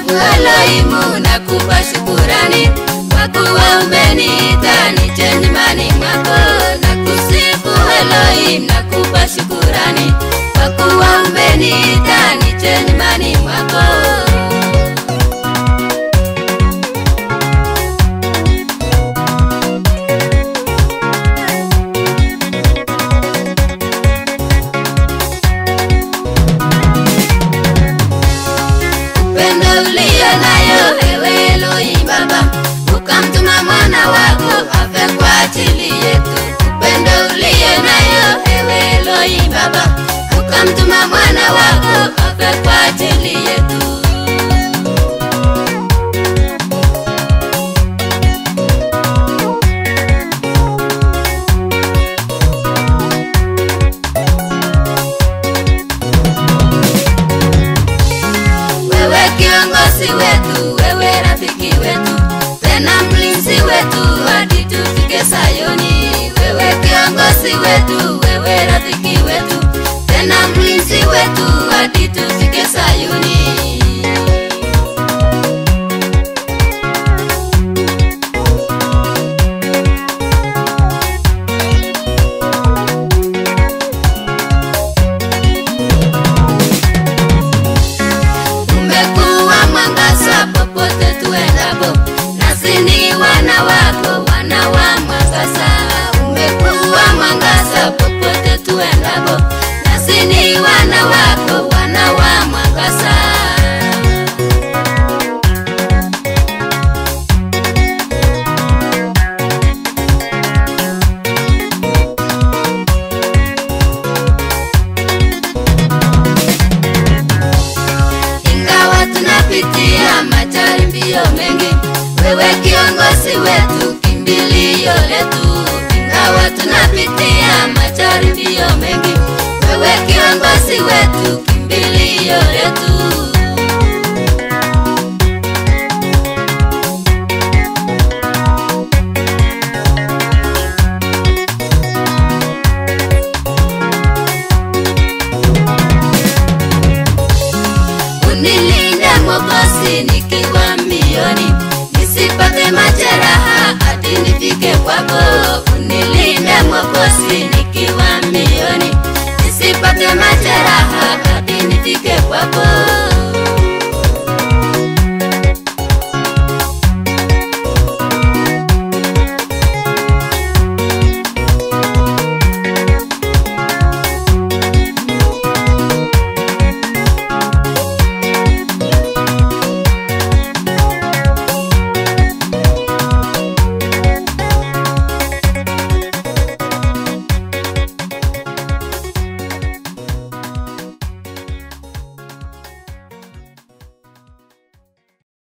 Mungu Elohimu, nakupa shukurani kwa kuwa umeniita nije nyumbani mwako. Nakusifu Elohim, nakupa shukurani kwa kuwa umeniita nije nyumbani mwako. upendo ulio nayo ewe Elohim Baba, ukamtuma mwana wako afe kwa ajili yetu. Upendo ulio nayo ewe Elohim Baba, ukamtuma mwana wako afe kwa ajili yetu. wewe kiongozi wetu, wewe rafiki wetu, tena mlinzi wetu hadi tufike Sayuni. Wewe kiongozi wetu, wewe rafiki wetu, tena mlinzi wetu hadi tufike Sayuni. umekuwa mwangaza popote tuendapo, nasi ni wana wako, wana wa mwangaza. Umekuwa mwangaza popote tuendapo, nasi ni wana wako, wana wa mwangaza. ingawa tunapitia majaribio mengi, wewe kiongozi wetu, kimbilio letu. Ingawa tunapitia majaribio mengi, wewe kiongozi wetu, kimbilio letu. unilinde Mwokozi nikiwa mbioni, nisipate majeraha hadi nifike kwako. Unilinde Mwokozi nikiwa mbioni, nisipate majeraha hadi nifike kwako.